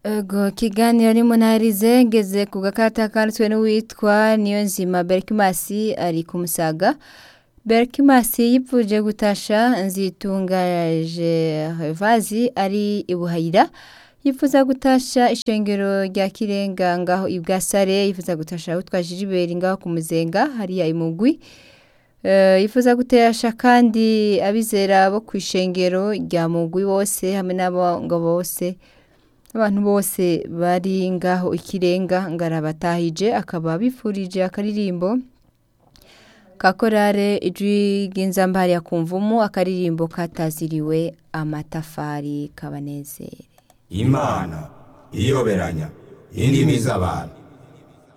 Ego kiganiro ni munarize ngeze ku gakata kanditswe n'uwitwa Niyonzima Berkimasi ari ku Musaga Berkimasi yipfuje gutasha nzitungaje vazi ari ibuhayira yifuza gutasha ishengero rya Kirenga ngaho ibwasare yifuza gutasha utwa Jiliberi ngaho ku Muzenga hariya imugwi Uh, yifuza gutasha kandi abizera bo kwishengero rya mugwi bose hamwe n'abo bose abantu bose bari ngaho ikirenga ngarabatahije akaba bifurije akaririmbo kakorare ijwi ry'inzambari ya kumvumu akaririmbo kataziriwe amatafari kabanezere imana iyoberanya indimi z'abantu